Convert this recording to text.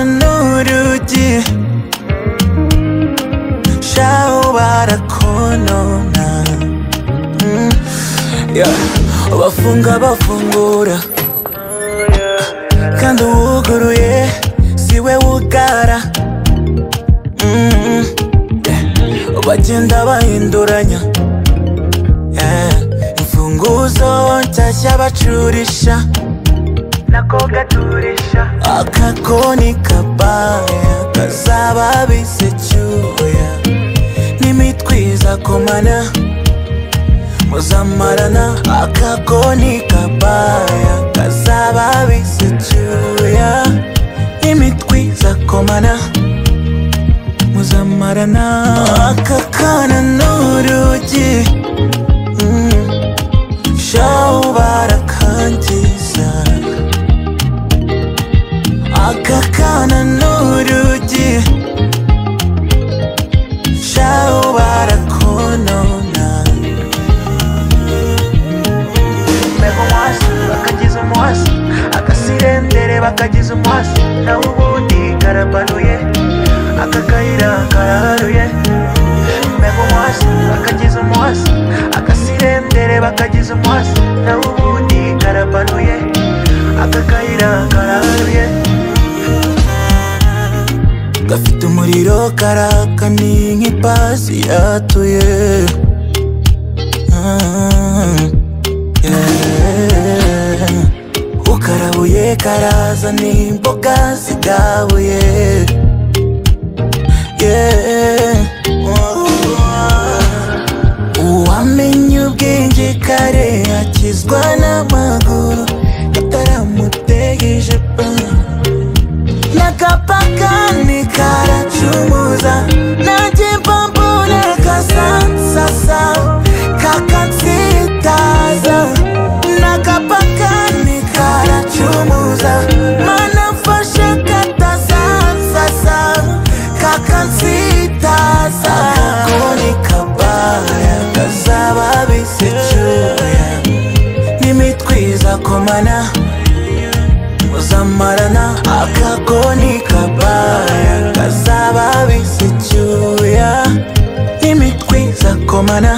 아까가는누르지 샤오바라코노나 음, yeah. 바funga bafungura kandi uwuguruye siwe wugara Mm, mm, yeah. bagenda bahinduranya yeah. imfunguzo nshyashya bacurisha nako gaturisha akakoni kabaya kazaba bisecyuya n'imitwiza komana muzamarana akakoni kabaya kazaba bisecyuya n'imitwiza komana muzamarana akakana n'urugi mm. shaho barakangiza Akakana n'urugi Shaho barakonona Mego mwasi, bakagize umwasi Akasirendere bakagize umwasi Nawe ubundi karabaruye Aka kayira karaharuye Mego mwasi, bakagize umwasi Akasirendere bakagize umwasi Nawe ubundi karabaruye Aka kayira karaharuye gafite umuriro karaka ni nk'ipasi yatuye Ah, yeah. ukarabuye karaza ni imboga zigabuye Yeah. uwamenye ubwenge kare akizwa n'amaguru itaramutegeje pa nakapakani karachumuza najimbambune kasasasa kakatsitaza nakapakani karachumuza manafashe katasasasa kakatsitaza kakoni kabaya kazababisecuya nimitwiza komana muzamarana akakoni kabaya kazaba bisecyuya imitwi izakomana